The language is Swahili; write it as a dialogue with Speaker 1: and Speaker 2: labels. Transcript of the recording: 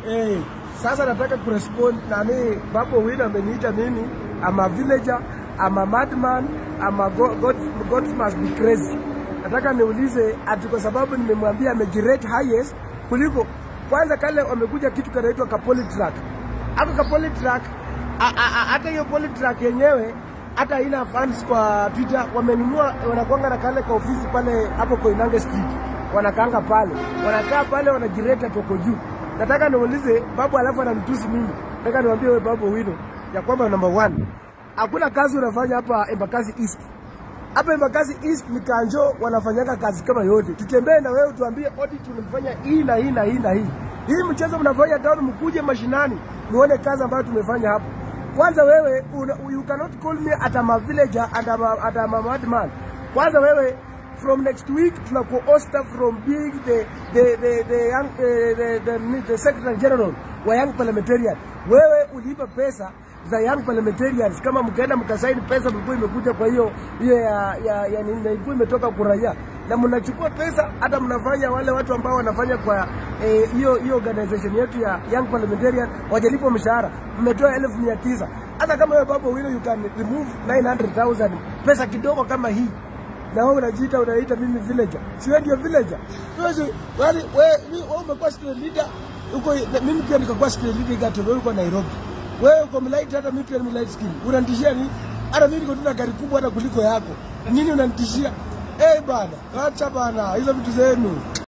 Speaker 1: Eh, sasa nataka kurespond nani Babu Owino ameniita mimi I'm a villager, I'm a madman, I'm a God, God, God must be crazy. Nataka niulize ati kwa sababu nimemwambia amejirate highest kuliko kwanza kale wamekuja kitu kanaitwa ka polytrack. Ako ka polytrack a- a- a- hata hiyo polytrack yenyewe hata haina fans kwa Twitter, wamenunua wanakwanga na kale ka ofisi pale hapo Koinange Street, wanakaanga pale, wanakaa pale, wanajireta toko juu. Nataka niulize babu, alafu ananitusi mimi. Nataka niwaambie wewe Babu Owino ya kwamba number one, hakuna kazi unafanya hapa Embakasi East. Hapa Embakasi East ni kanjo wanafanyanga kazi kama yote. Tutembee na wewe tuambie audit tumefanya hii na hii na hii na hii. Hii mchezo mnafanya town, mkuje mashinani muone kazi ambayo tumefanya hapo. Kwanza wewe una, you cannot call me at a villager and I'm a, at a madman. Kwanza wewe from next week tunakuosta from being the the the the young the, the, the, the secretary general wa young parliamentarian. Wewe uliipa pesa za young parliamentarians kama mkaenda mkasaini pesa mlikuwa imekuja kwa hiyo hiyo ya ya, ya nini ilikuwa imetoka kwa raia na mnachukua pesa hata mnafanya wale watu ambao wanafanya kwa eh, hiyo hiyo organization yetu ya young parliamentarian wajalipwa mshahara mmetoa elfu mia tisa hata kama wewe Babu Owino you can remove 900,000 pesa kidogo kama hii na wewe unajiita unaita mimi villager, si wewe ndio villager? Wewe si- wali wewe mi- wewe umekuwa street leader uko, mimi pia nikakuwa street leader Gatoro uko Nairobi. Wewe uko mlight, hata mimi pia ni mlight skin. Unanitishia nini? Hata mimi niko tuna gari kubwa hata kuliko yako. Nini unanitishia? Eh bana, acha bana hizo vitu zenu.